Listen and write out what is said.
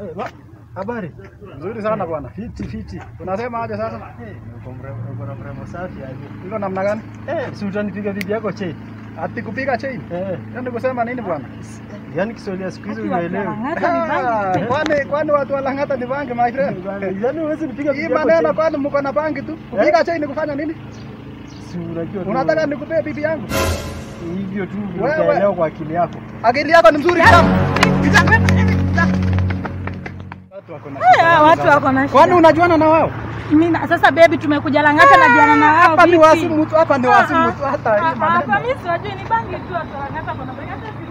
Eh, wa- Habari. Nzuri sana bwana. Fiti fiti. Unasema aje sasa? Eh, uko mrembo, uko na mrembo safi aje. Iko namna gani? Eh, si utanipiga bibi yako chain. Ati kupiga chain? Eh, Yaani kusema nini bwana? yaani Kiswahili ya siku hizi Akiwa unaelewa. Lang'ata ni bangi tu. Kwani kwani watu wa Lang'ata ni bangi my friend? Yaani huwezi nipiga Hii bibi yako maneno chain. kwani mko na bangi tu? Kupiga chain ni kufanya nini? Si unajua tu. Unataka nikupee bibi yangu? hivyo tu Wewe- utaelewa kwa akili yako. Akili yako ni mzuri sana. Watu wako na Eh, watu wako na Kwani shida. unajuana na wao? Mimi na- sasa baby tumekuja Lang'ata na jana na wao. Hapa ni vipi? wasimu tu, hapa ni wasimu tu Ah, hata hii ah, Hapa maneno. mimi siwajui ni bangi tu watu wa Lang'ata kuna bangi hata